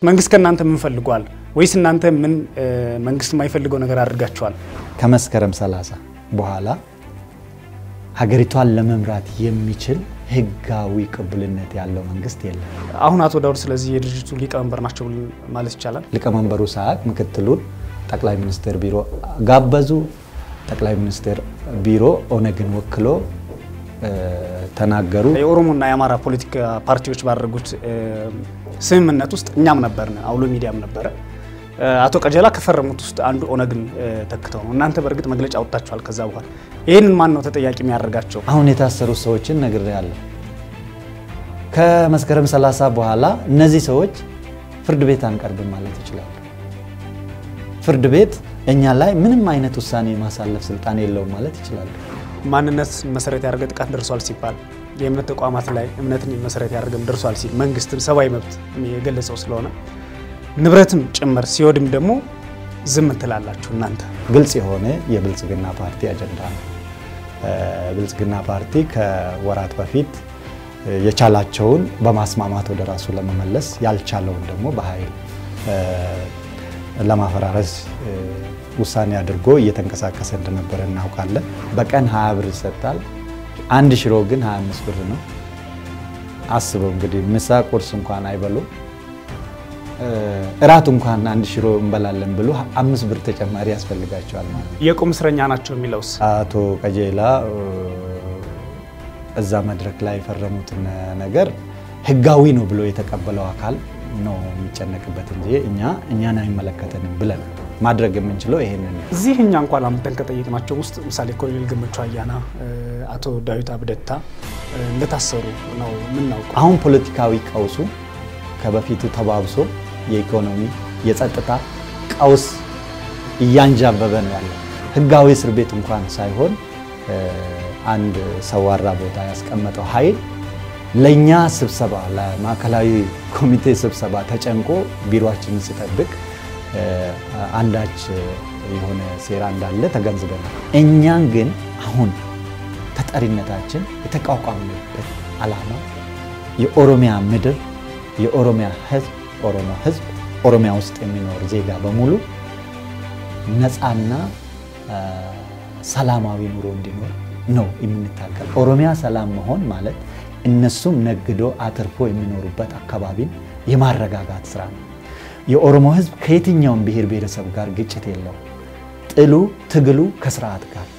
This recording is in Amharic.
መንግስት ከእናንተ ምን ፈልጓል? ወይስ እናንተ ምን መንግስት የማይፈልገው ነገር አድርጋችኋል? ከመስከረም 30 በኋላ ሀገሪቷን ለመምራት የሚችል ህጋዊ ቅቡልነት ያለው መንግስት የለም። አሁን አቶ ዳውድ ስለዚህ የድርጅቱ ሊቀመንበር ናቸው ማለት ይቻላል። ሊቀመንበሩ ሰዓት ምክትሉን ጠቅላይ ሚኒስትር ቢሮ ጋበዙ። ጠቅላይ ሚኒስትር ቢሮ ኦነግን ወክሎ ተናገሩ። የኦሮሞና የአማራ ፖለቲካ ፓርቲዎች ባደረጉት ስምምነት ውስጥ እኛም ነበርን፣ አውሎ ሚዲያም ነበረ። አቶ ቀጀላ ከፈረሙት ውስጥ አንዱ ኦነግን ተክተው ነው። እናንተ በእርግጥ መግለጫ አውጥታችኋል። ከዛ በኋላ ይህንን ማን ነው ተጠያቂ የሚያደርጋቸው? አሁን የታሰሩ ሰዎችን ነግሬያለሁ። ከመስከረም 30 በኋላ እነዚህ ሰዎች ፍርድ ቤት አንቀርብም ማለት ይችላሉ። ፍርድ ቤት እኛ ላይ ምንም አይነት ውሳኔ የማሳለፍ ስልጣን የለውም ማለት ይችላሉ። ማንነት መሰረት ያደረገ ጥቃት ደርሷል ሲባል የእምነት ተቋማት ላይ እምነትን መሰረት ያደረገም ደርሷል ሲል መንግስትም ሰብአዊ መብት የገለጸው ስለሆነ ንብረትም ጭምር ሲወድም ደግሞ ዝም ትላላችሁ እናንተ። ግልጽ የሆነ የብልጽግና ፓርቲ አጀንዳ ነው። ብልጽግና ፓርቲ ከወራት በፊት የቻላቸውን በማስማማት ወደ ራሱ ለመመለስ ያልቻለውን ደግሞ በኃይል ለማፈራረስ ውሳኔ አድርጎ እየተንቀሳቀሰ እንደነበረ እናውቃለን። በቀን 20 ብር ይሰጣል። አንድ ሽሮ ግን 25 ብር ነው። አስበው እንግዲህ ምሳ ቁርስ እንኳን አይበሉም። እራት እንኳን አንድ ሽሮ እንበላለን ብሎ አምስት ብር ተጨማሪ ያስፈልጋቸዋል ማለት ነው። የቁም እስረኛ ናቸው የሚለውስ አቶ ቀጀላ እዛ መድረክ ላይ የፈረሙትን ነገር ህጋዊ ነው ብሎ የተቀበለው አካል ነው የሚጨነቅበት እንጂ እኛ እኛን አይመለከተንም ብለን ማድረግ የምንችለው ይሄንን ነው። እዚህ እኛ እንኳን አምጠን ከጠየቅናቸው ውስጥ ምሳሌ ኮሎኔል ገመቹ አያና፣ አቶ ዳዊት አብደታ እንደታሰሩ ነው የምናውቀው። አሁን ፖለቲካዊ ቀውሱ ከበፊቱ ተባብሶ የኢኮኖሚ የጸጥታ ቀውስ እያንዣበበ ነው ያለው። ህጋዊ እስር ቤት እንኳን ሳይሆን አንድ ሰዋራ ቦታ ያስቀመጠው ኃይል ለእኛ ስብሰባ ለማዕከላዊ ኮሚቴ ስብሰባ ተጨንቆ ቢሮችንን ሲጠብቅ አንዳች የሆነ ሴራ እንዳለ ተገንዝበናል። እኛን ግን አሁን ተጠሪነታችን የተቋቋምንበት ዓላማ የኦሮሚያ ምድር የኦሮሚያ ህዝብ ኦሮሞ ህዝብ ኦሮሚያ ውስጥ የሚኖር ዜጋ በሙሉ ነፃና ሰላማዊ ኑሮ እንዲኖር ነው የምንታገል። ኦሮሚያ ሰላም መሆን ማለት እነሱም ነግዶ አትርፎ የሚኖሩበት አካባቢን የማረጋጋት ስራ ነው። የኦሮሞ ህዝብ ከየትኛውም ብሔር ብሔረሰብ ጋር ግጭት የለው። ጥሉ ትግሉ ከስርዓት ጋር